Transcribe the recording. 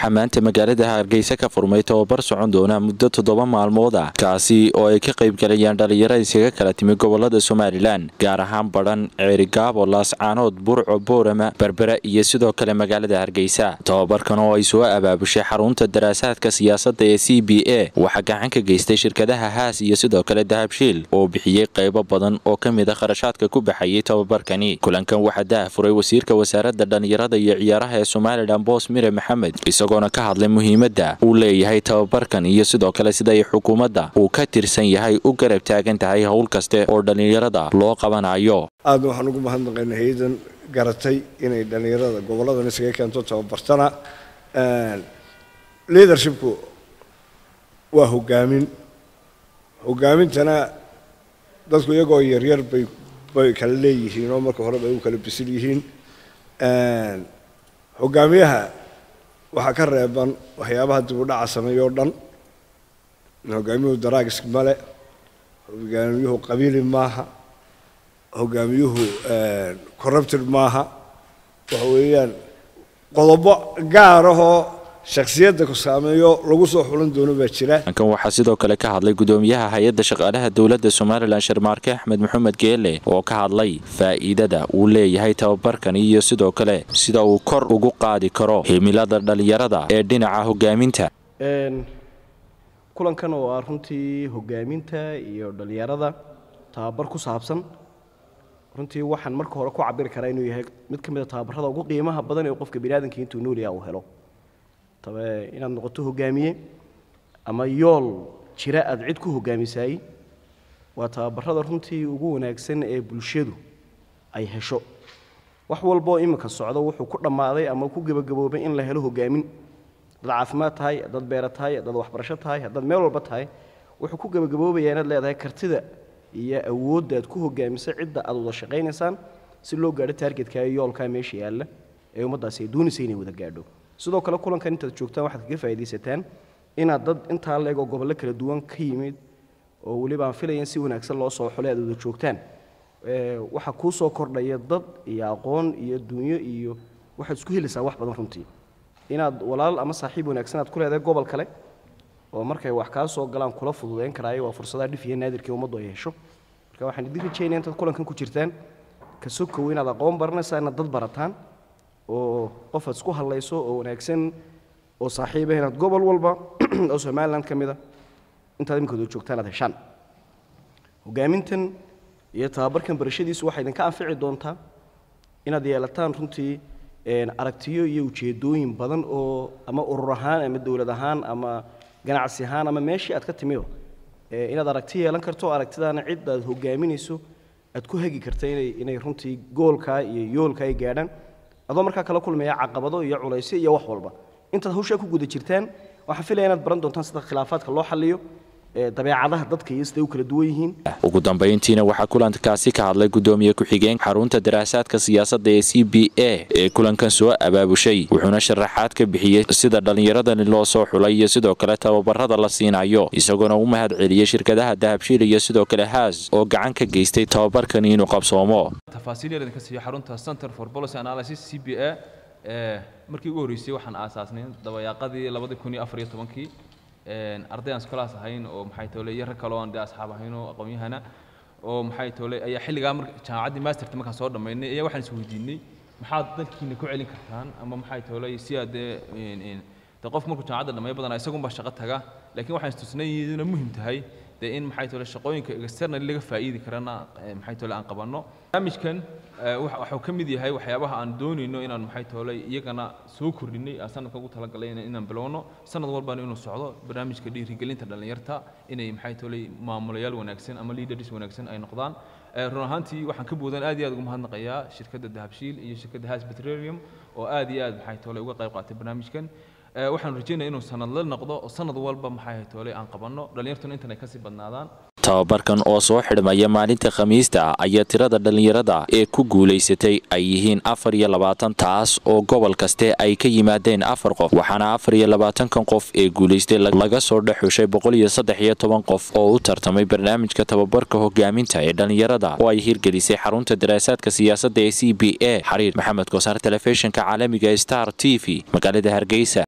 waxaa maanta magaalada hargeysa ka furmay tababar socon doona muddo toddoba maalmood ah kaasi oo ay ka qaybgalayaan dhalinyaro iskaga kala timi gobolada somalilan gaar ahaan badhan ceerigaabo laascaanood burco boorama berbera iyo sidoo kale magaalada hargeysa tababarkan oo ay soo abaabushay xarunta daraasaadka siyaasadda ee c b a waxaa gacan ka geystay shirkadaha haas iyo sidoo kale dahabshiil oo bixiyey qaybo badan oo ka mid a kharashaadka ku baxayay tababarkani kulankan waxaa daahfuray wasiirka wasaaradda dhalinyarada iyo ciyaaraha ee somalilan boos mire maxamed isagoona ka hadlay muhiimadda uu leeyahay tababarkan iyo sidoo kale sida ay xukuumadda uu ka tirsan yahay u garab taagan tahay howl kaste oo dhallinyarada loo qabanayo aadna waxaan ugu mahadnaqaynaa hay-adan garatay inay dhallinyarada goboladan isaga keento tababartana leadershipku waa hogaamin hogaamintana dadku iyagoo yaryar bay bay kala leeyihiin oo marka hore bay u kala bisil yihiin hogaamiyaha waxaa ka reeban waxyaabaha dib u dhaca sameeyo o dhan hogaamiyuhu daraags male hogaamiyuhu qabiili maaha hogaamiyuhu corrupted maaha waxa weeyaan qodobo gaar ahoo shaksiyadda ku saameeyo lagu soo xulan doono baa jira kan waxaa sidoo kale ka hadlay gudoomiyaha hay-adda shaqaalaha dowladda somalilan sharmaarke axmed maxamed geele oo ka hadlay faa'iidada uu leeyahay tababarkan iyo sidoo kale sida uu kor ugu qaadi karo himilada dhalinyarada ee dhinaca hogaaminta kulankan oo ah runtii hogaaminta iyo dhalinyarada tababar ku saabsan runtii waxaan marka hore ku cabiri karaa inuu yahay mid ka mid a tababarada ugu qiimaha badan ee qofka biniaadanka intuu noolyaha uu helo tabe inaad noqoto hogaamiye ama yool jira aada cid ku hogaamisaay waa tababarada runtii ugu wanaagsan ee bulshadu ay hesho wax walboo iminka socdo wuxuu ku dhammaaday ama ku gebagaboobay in la helo hogaamin haddaad caafimaad tahay haddaad beera tahay haddaad waxbarasho tahay haddaad meel walba tahay wuxuu ku gebagaboobayaa inaad leedahay kartida iyo awoodda aad ku hogaamisa cidda aad wada shaqaynaysaan si loo gaadho taargetka iyo yoolkaa meesha yaalla ee ummaddaasi ay doonaysa inay wada gaadho sidoo kale kulankan intaad joogtaan waxaad kaga faa'iidaysataan inaad dad intaa leegoo gobollo kala duwan ka yimid oo weliba aan filayan si wanaagsan loo soo xulay aad wada joogtaan waxaa kuu soo kordhaya dad iyo aqoon iyo dunyo iyo waxaad isku helaysaa wax badan runtii inaad walaal ama saaxiib wanaagsan aad ku leedahay gobol kale oo markay wax kaa soo galaan kula fududayn karaayo waa fursadaha dhif iyo naadirkii ummaddu ay hesho marka waxaan idin rajaynaya intaad kulankan ku jirtaan ka sokow inaad aqoon baranaysaa inaad dad barataan oo qof aad isku hadlayso oo wanaagsan oo saaxiiba inaad gobol walba oo somaliland ka mida intaad iminkooda joogtaan aad heshaan hogaamintan iyo tababarkan barashadiisu waxay idinka anfici doontaa inaad yeelataan runtii aragtiyo iyo ujeedooyin badan oo ama urur ahaan ama dowlad ahaan ama ganacsi ahaan ama meeshii aad ka timido inaad aragti yeelan karto aragtidaana cid aad hogaaminayso aad ku hagi karta inay inay runtii goolkaa iyo yoolkaa ay gaadhaan adoo markaa kala kulmaya caqabado iyo culaysyo iyo wax walba intaad hawshaa ku guda jirtaan waxaan filaya inaad baran doontaan sida khilaafaadka loo xalliyo dabeecadaha dadka iyo siday u kala duwan yihiin ugu dambayntiina waxaa kulankaasi ka hadlay gudoomiye ku-xigeen xarunta daraasaadka siyaasadda ee c b a ee kulankan soo abaabushay wuxuuna sharaxaad ka bixiyey sida dhallinyaradani loo soo xulay iyo sidoo kale tababarada la siinayo isagoona u mahad celiyey shirkadaha dahabshiil iyo sidoo kale haas oo gacan ka geystay tababarkani inuu qabsoomo tafaasiil yar idinka siiyo xarunta center for policy analysis c b a markii ugu horreysay waxaan aasaasnay dabayaaqadii labadii kun iyo afar iyo tobankii arday aan iskolaas ahayn oo maxay toole iyo rag kale oo aan dee asxaab ahayn oo aqoon-yahana oo maxay toole ayaa xilligaa mar jaamacaddii masterta markaan soo dhammaynay ayaa waxaan is weydiinay maxaad dalkiina ku celin kartaan ama maxay toole si aad dee dee qof markuu jaamacadda dhammeeyo badanaa isagunbaa shaqo taga laakiin waxaan istusnay iyaduna muhim tahay dee in maxay toole shaqooyinka externally laga faa'iidi karana maxay toole aan qabanno barnaamijkan waxuu ka mid yahay waxyaabaha aan doonayno inaan maxay toole iyagana soo kordhinay aan sanadka ugu talagalay inaan bilowno sanad walbana inuu socdo barnaamijka dhiirigelinta dhallinyarta inay maxay toole maamulayaal wanaagsan ama leaders wanaagsan ay noqdaan run ahaantii waxaan ka boodan aad iyo aad ugu mahadnaqayaa shirkadda dahabshiil iyo shirkadda has petroleum oo aad iyo aad maxay toole uga qayb qaatay barnaamijkan waxaan rajaynaya inuu sanad la noqdo oo sanad walba maxay toole aan qabanno dhallinyartuna intan ay kasii badnaadaan tababarkan oo soo xidhmaya maalinta khamiista ayaa tirada dhallinyarada ee ku guulaysatay ay yihiin afar iyo labaatan taas oo gobol kaste ay ka yimaadeen afar qof waxaana afar iyo labaatankan qof ee guulaystay laga soo dhex xushay boqol iyo saddex iyo toban qof oo u tartamay barnaamijka tababarka hogaaminta ee dhallinyarada oo ay hirgelisay xarunta daraasaadka siyaasadda ee c b a xariir maxamed kosaar telefishinka caalamiga star t v magaalada hargeysa